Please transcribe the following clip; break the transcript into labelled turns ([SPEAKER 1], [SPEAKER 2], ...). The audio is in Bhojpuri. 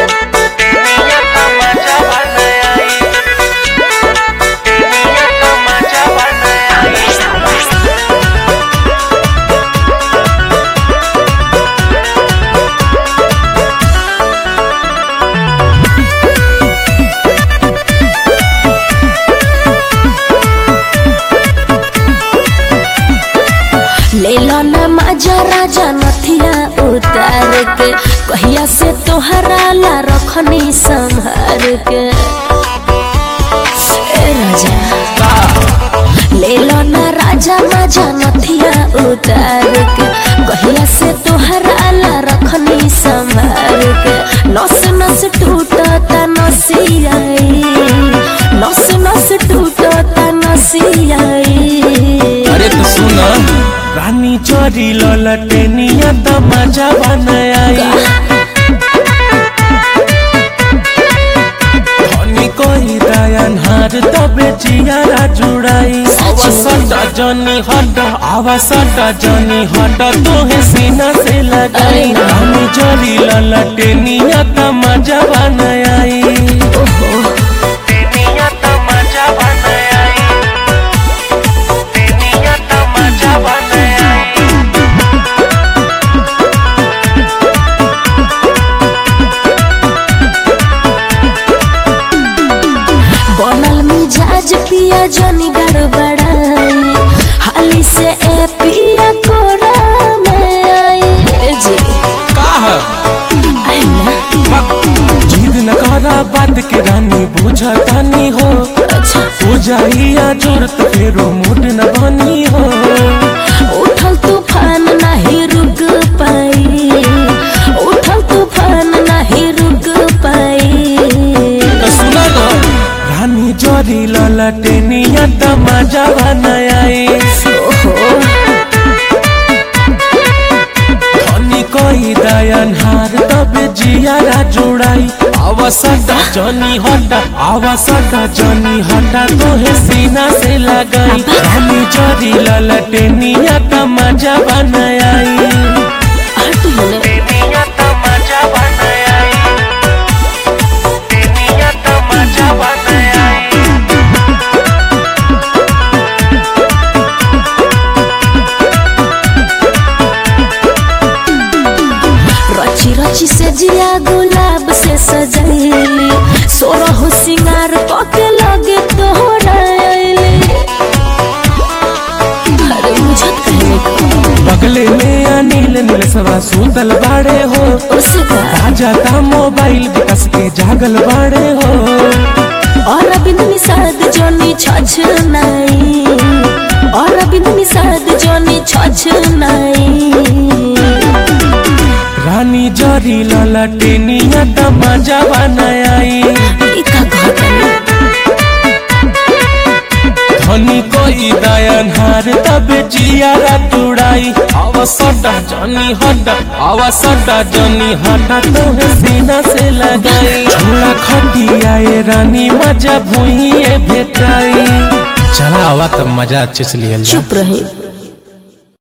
[SPEAKER 1] Tenía tamacha banai. Tenía tamacha banai.
[SPEAKER 2] ले लो ना माजा राजा नथिया उतार के कहिया से तोहरा ला रखनी संभार के ए राजा ले लो ना राजा माजा नथिया उतार के कहिया से तोहरा ला रखनी संभार के नस नस टूटता नसियाई नस नस टूटता नसियाई
[SPEAKER 3] अरे तो सुना रानी चोरी ललटेनिया त मजा बनाई धनी कोई दयान हार तबे जियारा जुड़ाई अवसर जनी हट अवसर जनी हट तोहे सीना से लगाई रानी चोरी ललटेनिया त मजा बनाई
[SPEAKER 1] Tenía tamacha banai. Tenía tamacha banai.
[SPEAKER 2] बनल मिजाज पिया जनी गड़बड़ाई हाली से ए पिया कोरा में आई ए जी
[SPEAKER 3] का है
[SPEAKER 2] आई ना
[SPEAKER 3] जिद न करा बात के रानी बुझतानी हो
[SPEAKER 2] अच्छा
[SPEAKER 3] हो जाइया जरूरत फेरो मूड न बनी हो
[SPEAKER 2] उठल तूफान नहीं रुक पाई उठल तूफान नहीं रुक पाई
[SPEAKER 3] तो सुना ना रानी जोरी ललटेनिया त मजा बनाई
[SPEAKER 2] ओहो
[SPEAKER 3] धनी कोई दयान हार तबे जियारा जुड़ाई अवसर जनी हटा अवसर जनी हटा तोहे सीना से लगाई रानी जोरी ललटेनिया त मजा बनाई
[SPEAKER 2] हट होने
[SPEAKER 1] Tenía tamacha banai. Tenía tamacha banai.
[SPEAKER 2] रची रची से जिया गुलाब से सजैली सोरह सिंगार पके लगे तोहरा अइली अरे बुझत कहने को
[SPEAKER 3] बगले में अनिल नील सवा सुतल बाड़े हो
[SPEAKER 2] उसका
[SPEAKER 3] राजा का मोबाइल विकस के जागल बाड़े हो
[SPEAKER 2] और अबिंद निषाद जोनी छछ नाई और अबिंद निषाद जोनी छछ नाई
[SPEAKER 3] रानी जरी ललटेनिया त मजा बनाई
[SPEAKER 2] इका घटना
[SPEAKER 3] धनी कोई दयन हार तब जियारा तुड़ाई अवसर जनी हट अवसर जनी हटा तोहे सीना से लगाई छोड़ा खटिया ए रानी मजा भुइए भेटाई चला आवा तब मजा अच्छे से लियल
[SPEAKER 2] चुप रही